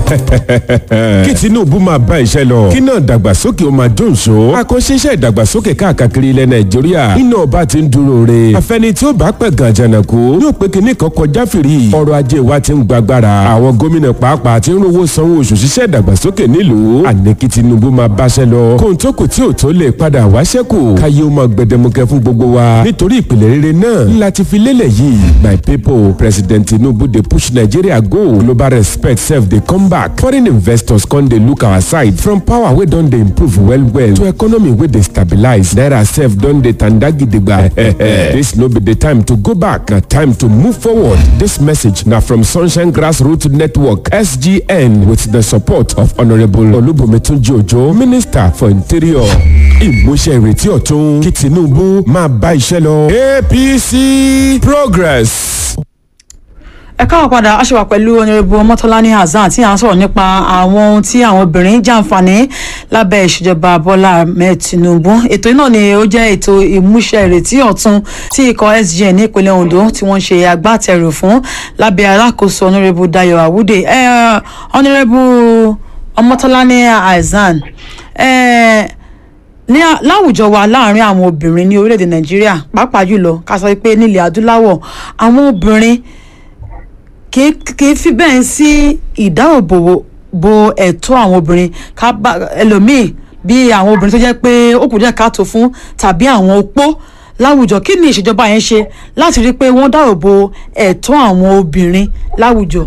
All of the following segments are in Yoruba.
kí tinubu máa bá iṣẹ́ lọ kí náà dàgbàsókè ó máa dùnṣó àkànṣe iṣẹ́ ìdàgbàsókè káàkiri ilẹ̀ nàìjíríà iná ọba ti ń dúró re àfẹni tí ó bá pẹ̀ gan jànàkú yóò pé kíní kan kọjá fìrí ọrọ̀ ajé wa ti ń gbàgbára àwọn gómìnà pàápàá ti ń rówó sanwó oṣù ṣiṣẹ́ ìdàgbàsókè nílùú àní kí tinubu máa báṣẹ́ lọ kóhun tó kù tí ò tó lè padà wá ṣẹ́kù káyé ó máa gbẹdẹmukẹ fún gbogbo wa nítorí ìpìlẹ̀ rere náà ńlá ti fi lélẹ̀ yìí my people president tinubu dey push nigeria go global respect sef dey come back foreign investors come dey look our side from power wey don dey improve well well to economy wey dey stabilize naira sef don dey tanda gidigba this no be the time to go back na time to move forward this message na from sunshine grassroots network sgn with the support of honourable olubumitunji ojo minister for interior ìmúṣẹ ìrètí ọ̀tún kí tinubu máa bá iṣẹ́ lọ apc progress. ẹ káwọn padà a ṣe wà pẹ̀lú onírèbù ọmọtọ́láni hasan tí à ń sọ̀rọ̀ nípa àwọn ohun tí àwọn obìnrin jàǹfààní lábẹ́ ìṣèjọba bọ́lá ahmed tinubu ètò náà ni ó jẹ́ ètò ìmúṣẹ ìrètí ọ̀tun tí ikọ̀ sgn ní ìpínlẹ̀ ondo tí wọ́n ṣe agbátẹrù fún lábẹ́ alákòóso onírèbù dayo awude onírèbù ọmọtọ́láni hasan ní láwùjọ wa láàrin àwọn obìnrin ní orílẹ̀-èdè nàìjíríà pàápàá jùlọ ká sọ pé nílẹ̀ adúláwọ̀ àwọn obìnrin kì í fi bẹ́ẹ̀ sí ìdáàbòbò bo ẹ̀tọ́ àwọn obìnrin ká bá ẹlòmíì bí àwọn obìnrin tó jẹ́ pé ó kù díẹ̀ káàtó fún tàbí àwọn opó láwùjọ kí ni ìṣèjọba yẹn ṣe láti rí i pé wọ́n dáàbò bo ẹ̀tọ́ àwọn obìnrin láwùjọ.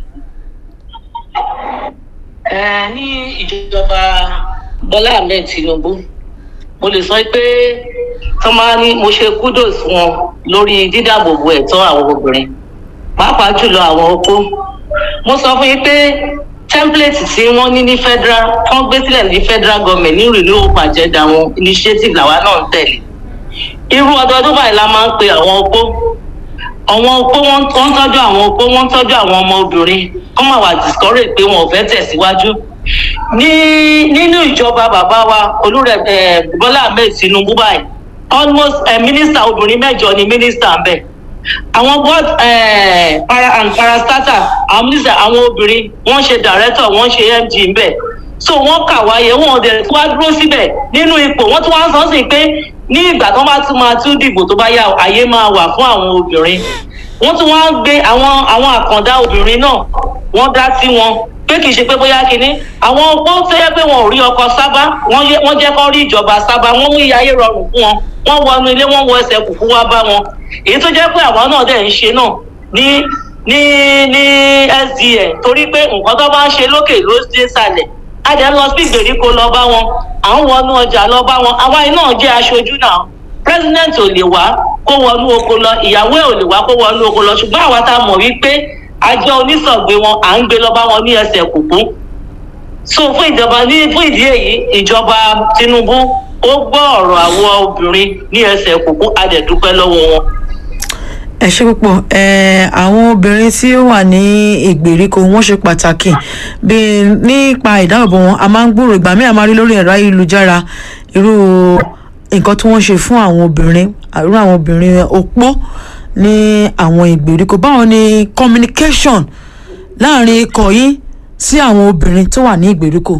ẹ ní ìjọba bọ́lá ahmed tinubu mo lè sọ pé tọ́ máa ní mo ṣe kudos fún wọn lórí dídáàbòbò ẹ̀tọ́ àwọn obìnrin pàápàá jùlọ àwọn opó mo sọ fún yín pé template tí wọ́n ní ní federal wọ́n gbé sílẹ̀ ní federal government ní renewable agenda wọn initiative làwa náà ń tẹ̀lé irú ọdọọdún báyìí la máa ń pe àwọn opó àwọn opó wọn ń tọ́jú àwọn opó wọn ń tọ́jú àwọn ọmọ obìnrin kọ́ máa wà discourage pé wọn ò fẹ́ tẹ̀síwájú ní nínú ìjọba bàbá wa olúrẹ bọlá ahmed tinubu báyìí almost mínísítà obìnrin mẹjọ ni mínísítà ń bẹ àwọn board para and parastatal àwọn mínísítà àwọn obìnrin wọn ṣe director wọn ṣe mg ń bẹ so wọn kà wáyé wọn dẹ̀ tí wàá dúró síbẹ̀ nínú ipò wọn tún wá sọ sí pé ní ìgbà tó bá tún máa tún dìbò tó bá yá àyè máa wà fún àwọn obìnrin wọn tún wá gbé àwọn àwọn àkàndá obìnrin náà wọn dá sí wọn pé kì í ṣe pé bóyá kínní àwọn ọgbọ́n tó yẹ pé wọn ò rí ọkọ sábà wọ́n jẹ́ kó rí ìjọba sábà wọ́n mú iye ayé rọrùn fún wọn wọ́n wọnú ilé wọ́n wọ ẹsẹ̀ kùkú wá bá wọn èyí tó jẹ́ pé àwọn náà dẹ̀ ń ṣe náà ní ní ní sdn torí pé nǹkan tó bá ń ṣe lókè ló dé sàlẹ̀ adẹ lọ sí ìgbèríko lọ bá wọn à ń wọnú ọjà lọ bá wọn àwa iná jẹ́ aṣojú náà president ò lè wá kó wọnú oko lọ ìyàwó ẹ̀ ò lè wá kó wọnú oko lọ ṣùgbọ́n àwa tá a mọ̀ wípé àjọ onísọ̀gbé wọn à ń gbé lọ bá wọn ní ẹsẹ̀ kùkú so fún ìjọba ní fún ìdí èyí ìjọba tinubu ó gbọ́ ọ̀rọ̀ àwọn obìnrin ní ẹsẹ̀ kùkú adẹ̀dúpẹ́ lọ́wọ́ wọn. ẹ ṣe púpọ̀ àwọn obìnrin tí ó wà ní ìgbèríko wọ́n ṣe pàtàkì bí nípa ìdáàbòbò wọn a máa ń gbòòrò ìgbà míì a máa rí lórí ẹ̀rọ ayélujára irú nǹkan tí wọ́n ṣe fún àwọn obìnrin irú àwọn obìnrin opó ní àwọn ìgbèríko báwo ni communication láàrin ikọ̀ yín sí àwọn obìnrin tó wà ní ìgbèríko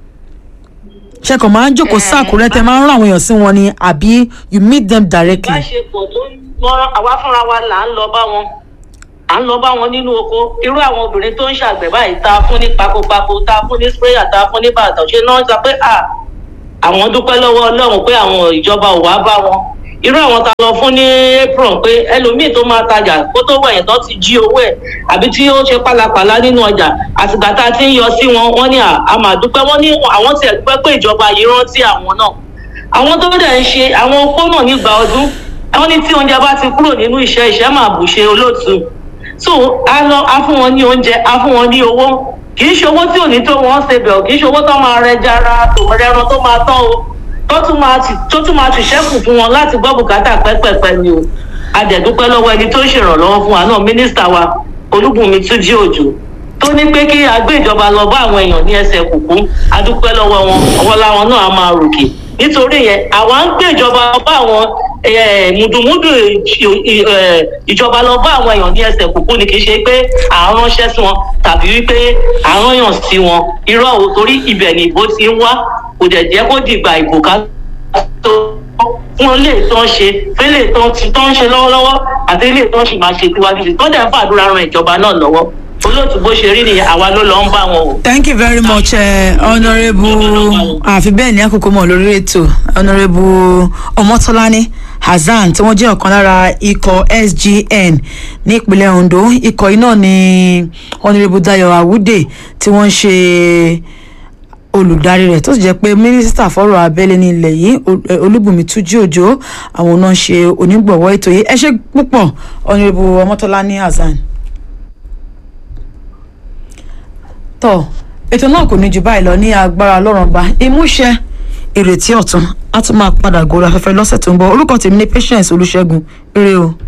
ṣe kàn máa ń jókòó sáàkúrẹ́ tẹ máa ń rán àwọn èèyàn sí wọn ni àbí you meet them directly. ìbáṣepọ̀ tó ń mọ́rán àwa fúnra wa là ń lọ bá wọn à ń lọ bá wọn nínú oko irú àwọn obìnrin tó ń ṣàgbẹ̀ báyìí tá a fún ní pakopako tá a fún ní sprayer tá a fún ní bàtà ṣe náà sọ pé à àwọn dúpẹ́ lọ́wọ́ ọlọ́run pé àwọn ìjọba ò wá bá wọn irú àwọn tá a lọ fún ní apron pé ẹlòmíì tó máa tajà kó tó wẹ̀yìn tó ti jí owó ẹ̀ àbí tí ó ṣe pálapàla nínú ọjà àtìgbà tá a ti ń yọ sí wọn wọ́n ní àmàdúpẹ́ wọ́n ní àwọn tiẹ̀ dúpẹ́ pé ìjọba yìí rántí àwọn náà àwọn tó dẹ̀ ń ṣe àwọn opó náà nígbà ọdún wọ́n ní tí oúnjẹ bá ti kúrò nínú iṣẹ́ iṣẹ́ máa bù ṣe olóòtú so a lọ a fún wọn ní oúnjẹ a fún wọn ní owó kì í ṣe owó tí ò ní tó wọn ṣe bẹ̀ ọ́ kì í ṣe owó tó máa rẹ jara tòmọ̀rẹ́ran tó máa tán o tó tún máa ti tó tún máa ti ṣẹ́kù fún wọn láti gbọ́ bùkátà pẹ́pẹ́pẹ́ ni o adẹ̀dúpẹ́ lọ́wọ́ ẹni tó ń ṣèrànlọ́wọ́ fún wa náà mínísítà wa olúbùnmi túnjí òjò tó ní pé kí agbé ìjọba lọ bá àwọn èèyàn ní ẹsẹ̀ kùkú adúpẹ́ lọ́wọ́ wọn ọwọ́ láwọn náà á máa ròkè nítorí yẹn àwa ń gbé ìjọba bá àwọn eh, mùdùmùdù ìj- ì- eh, ìjọba lọ bá àwọn èèyàn ní ẹsẹ̀ kúkú ni kì í ṣe pé à ń ránṣẹ́ sí wọn tàbí wípé à ń rányàn sí wọn irọ́ o torí ibẹ̀ ni ìbò ti ń wá kò dẹ̀ jẹ́ kó dìgbà ìbò ká tó fún ilé tó ń ṣe fílẹ̀ tó ń ti- tó ń ṣe lọ́wọ́lọ́wọ́ àti ilé tó ń ṣì máa ṣe síwájú sí tó dẹ̀ ń fàdúrà ran ìjọba náà lọ́wọ́ olóòtú bó ṣe rí nìyẹn àwa ló lọ ń bá wọn o. thank you very much uh, honourable àfi bẹ́ẹ̀ ní àkókò mọ̀ lórí ètò honourable ọmọtọ́lání hasan tí wọ́n jẹ́ ọ̀kan lára ikọ̀ sgn ní ìpínlẹ̀ ondo ikọ̀ yìí náà ni honourable dayo awude tí wọ́n ń ṣe olùdarí rẹ̀ tó sì jẹ́ pé mínísítà fọ́rọ̀ abẹ́lé ní ilẹ̀ yìí Ol- eh, olúbùnmi túnjí òjò àwọn náà ń ṣe onígbọ̀wọ́ ètò yìí ẹ ṣe púpọ̀ honourable ọmọtọ́lání hasan. tọ ètò náà kò ní jù báyìí lọ ní agbára ọlọ́run ọba ìmúṣẹ ìrètí ọ̀tun á tún máa padà gòrò afẹ́fẹ́ lọ́sẹ̀ tó ń bọ̀ orúkọ tèmi ní patience olùṣègùn eré o.